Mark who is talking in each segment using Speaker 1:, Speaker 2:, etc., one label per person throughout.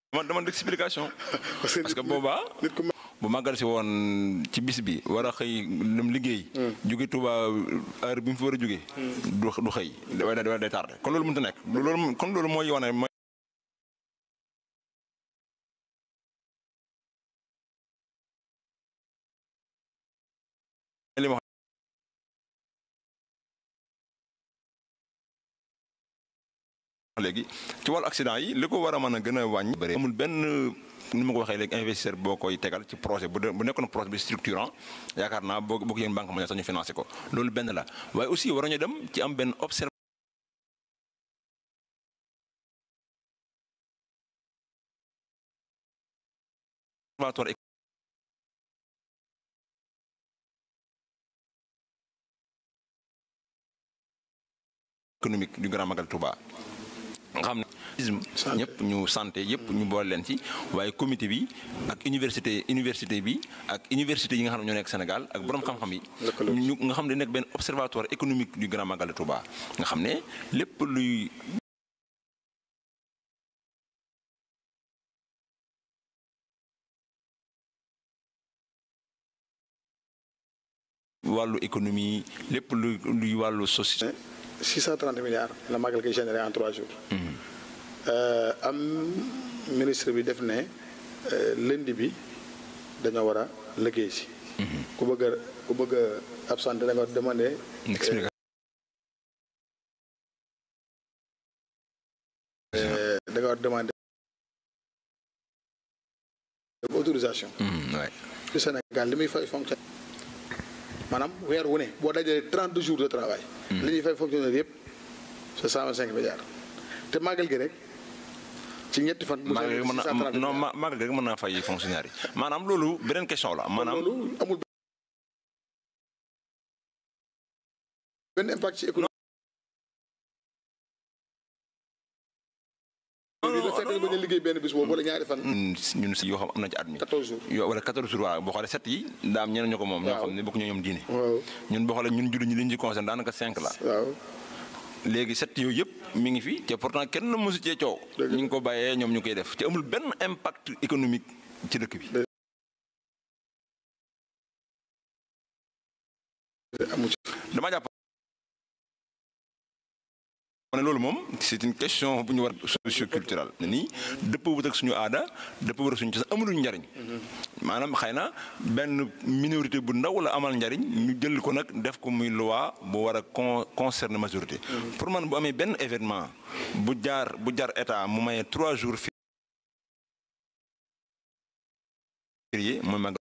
Speaker 1: dama demande d'explication
Speaker 2: parce que
Speaker 1: parce que boobaa
Speaker 2: nit ku
Speaker 1: bu màggal si woon ci bis bi war a xëy dem liggéey. jóge Touba heure bi mu fi war a jóge du du xëy day day day tardé kon loolu mënut a nekk loolu kon loolu mooy wane mooy. li ma wax léegi ci wàllu accident yi li ko war a mën a gën a wàññi. bëri amul benn ni ma ko waxee léegi investisseur boo koy tegal ci projet bu dee bu nekkoon projet bi structurant yaakaar naa boo boo ko yéen banque mondiale sax ñu financé ko loolu benn la waaye aussi war nañu dem ci am benn observation. observatoire économique du Grand Magal Touba nga xam ne ñëpp ñu santé yëpp ñu boole leen ci waaye comité bi ak université université bi ak université yi nga xam ne ñoo nekk Sénégal ak borom xam-xam yi ñu nga xam ne nekk benn observatoire économique du Grand Magal de Touba nga xam ne lépp luy wàllu économie lépp luy luy wàllu social
Speaker 2: 630 milliards la magal koy généré en trois jours. am ministre bi def ne lundi bi dañoo war a liggéey si. ku bëgg a ku bëgg a absenté da nga demandé.
Speaker 1: explication
Speaker 2: da nga war demandé autorisation.
Speaker 1: waay
Speaker 2: ci Sénégal li muy fay fonctionnaire maanaam weer wu ne boo dajalee 30 jours de travail. li ñuy fay fonctionnaire yëpp c'est 125 milliards te màggal gi rek ci ñetti fan. bu
Speaker 1: magal gi mën na non magal gi rek mën naa fay fonctionnaire yi maanaam loolu beneen question la maanaam
Speaker 2: loolu amul benn impact ci économie. non non fekk nga liggéey benn bis boobu wala ñaari fan.
Speaker 1: ñun si yoo xam am na ci at mi.
Speaker 2: 14 jours
Speaker 1: yoo wala 14 jours waaw boo xoolee set yi daa am ñeneen ñu ko moom. ñoo xam ne bokk ñoo ñoom diine.
Speaker 2: waaw
Speaker 1: ñun boo xoolee ñun jullit ñi li ñu ci concerne daanaka 5 la.
Speaker 2: waaw.
Speaker 1: léegi set yooyu yëpp mi ngi fi te pourtant kenn mësu cee coow.
Speaker 2: Dëgg la
Speaker 1: ñu ngi ko bàyyee ñoom ñu koy def te amul benn impact économique ci dëkk bi.
Speaker 2: amu ci.
Speaker 1: dama jàpp ne loolu moom c'est une question bu ñu war socio-culturelle ne nii dëpp wut ak suñu aada dëpp wut ak suñu cosaan amuluñu njariñ maanaam xëy na benn minorité bu ndaw la amal njariñ ñu jël ko nag def ko muy loi bu war a con concerner majorité pour man bu amee benn événement bu jaar bu jaar état mu maye trois jours férié mooy mag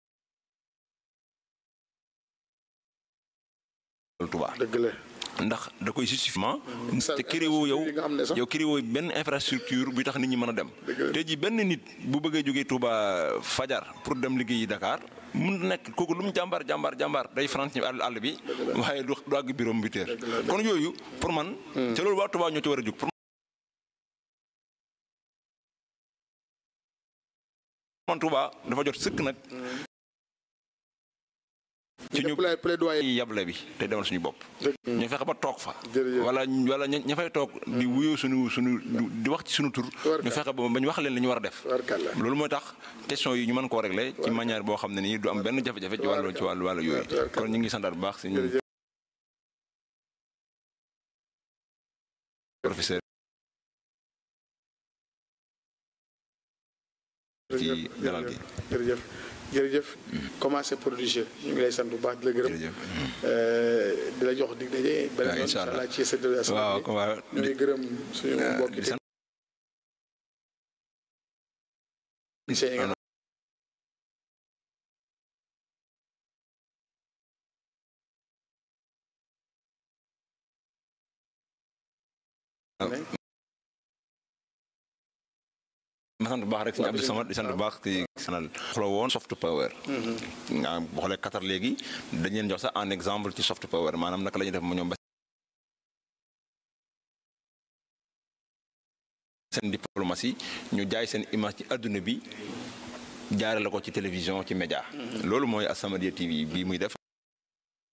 Speaker 1: Touba
Speaker 2: dëgg la.
Speaker 1: ndax da koy justifiement
Speaker 2: Sa-
Speaker 1: te këriwoo yow
Speaker 2: yi nga xam ne sax-
Speaker 1: yow këriwoo benn infrastructure bi tax nit ñi mën a dem
Speaker 2: Dëgg la.
Speaker 1: tey ji benn nit bu bëggee jógee Touba fajar pour dem liggéeyi Dakar mun na nekk kooku lu mu jàmbaar jàmbaar jàmbaar day faral ci àll àll bi waaye du du àgg bureau bi teer kon yooyu pour man te loolu waa Touba ñoo ci war a jóg pour man Touba dafa jot sëkk nag ci ñu
Speaker 2: Plaidoyer plaidoyer.
Speaker 1: yable bi te demal suñu bopp
Speaker 2: dëgg
Speaker 1: ñu fexe ba toog fa.
Speaker 2: Jërëjëf.
Speaker 1: wala wala ña ña fay toog di wuyoo suñu suñu di wax ci suñu tur. ñu fexe ba ba ñu wax leen li ñu war a def.
Speaker 2: Tubaarkàlla.
Speaker 1: loolu mooy tax question yi ñu mën koo régler ci manière boo xam ne nii du am benn jafe-jafe ci wàllu ci wàllu wàllu yooyu.
Speaker 2: Tubaarkàlla.
Speaker 1: kon ñu ngi santaat bu baax si ñu
Speaker 2: Jërëjëf.
Speaker 1: professeur ci dalal gi.
Speaker 2: jërëjëf jërëjëf commencé prodigieux ñu ngi lay sant bu baax di la gërëm
Speaker 1: jërëjëf.
Speaker 2: Euh, di la jox dig daje beneen
Speaker 1: waaw
Speaker 2: yoon
Speaker 1: incha allah.
Speaker 2: ci sa dëgg
Speaker 1: waaw ko waaw
Speaker 2: ñu ngi gërëm suñu mbokki
Speaker 1: di sant
Speaker 2: techniciens yi nga xam ne
Speaker 1: ma sant bu baax rek suñu Abdou Samad di sant bu baax ci sanal xolo woon soft power nga boo xoolee Qatar léegi dañ leen jox sax un exemple ci soft power maanaam naka la ñuy def mu ñoom ba seen diplomatie ñu jaay seen image ci adduna bi jaare la ko ci télévision ci média loolu mooy As-Samadiyya TV bii muy def